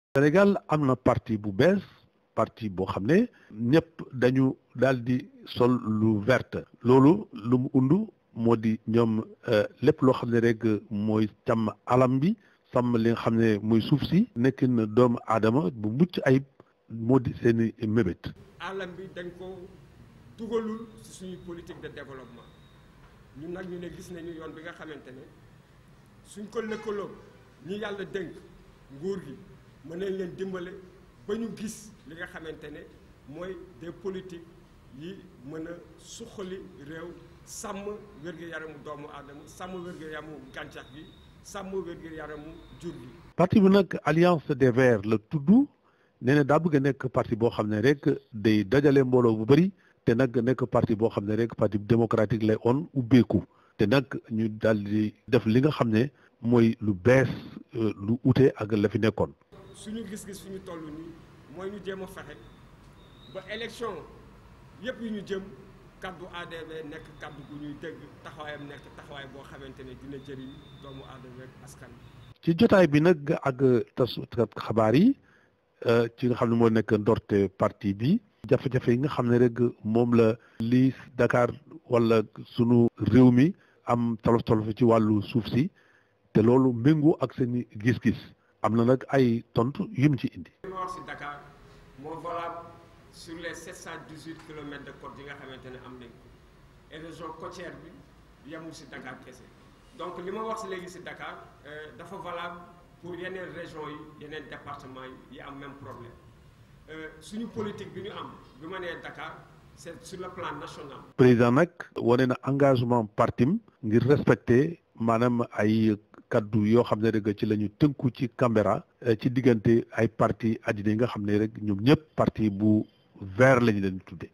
Sénégal am na parti bu bees parti boo xam ne ñëpp dañu daal di sol lu verte loolu lu mu undu moo di ñoom lépp loo xam ne rek mooy càmm alam bi sàmm li nga xam ne mooy suuf si nekk na doomu aadama bu mucc ayib moo di seeni mébét. alam bi dañ ko dugalul ci suñuy politique de développement ñun nag ñu ne gis nañu yoon bi nga xamante ne suñ ko lëkkaloo ñi yàlla dénk nguur gi mën nañ leen dimbale ba ñu gis li nga xamante ne mooy des politiques yi mën a suqali réew sàmm wér-gu-yaramu doomu aadama sàmm wér-gu-yaramu gàncax gi sàmm wér-gu-yaramu jur gi. parti bi nag alliance des verts la tudd nee na daa bëgg a nekk parti boo xam ne rek day dajale mbooloo bu bëri te nag nekk parti boo xam ne rek parti démocratique lay on ubbeeku te nag ñu daal di def li nga xam ne mooy lu bees lu ute ak la fi nekkoon. suñu gis-gis fi ñu toll nii mooy ñu jéem a fexe ba élection yëpp yu ñu jëm kaddu ADV nekk kaddu gu ñuy dégg taxawaayam nekk taxawaay boo xamante ne dina jëriñ doomu aadama ak askan ci jotaay bi nag ak tasukat xabaar yi ci nga xam ne moo nekk ndorte parti bi jafe-jafe yi nga xam ne rek moom la lii Dakar wala sunu réew mi am tolof tolof ci wàllu suuf si te loolu méngoo ak seen gis-gis am na nag ay tontu yu mu ci indi. li ma wax si Dakar moo valable sur les 718 kilomètres de côte yi nga xamante ne am nañ ko et région côtière bi yemul si Dakar kese donc li ma wax si léegi si Dakar dafa valable pour yeneen région yi yeneen département yi yi am même problème suñu politique bi ñu am bi ma nee Dakar c'est sur le plan national. président nag wane na engagement partim ngir respecter maanaam ay. kaddu yoo xam ne rek ci la ñu tënku ci Canberra ci diggante ay parti àddina yi nga xam ne rek ñoom ñëpp parti bu vert lañu leen tudde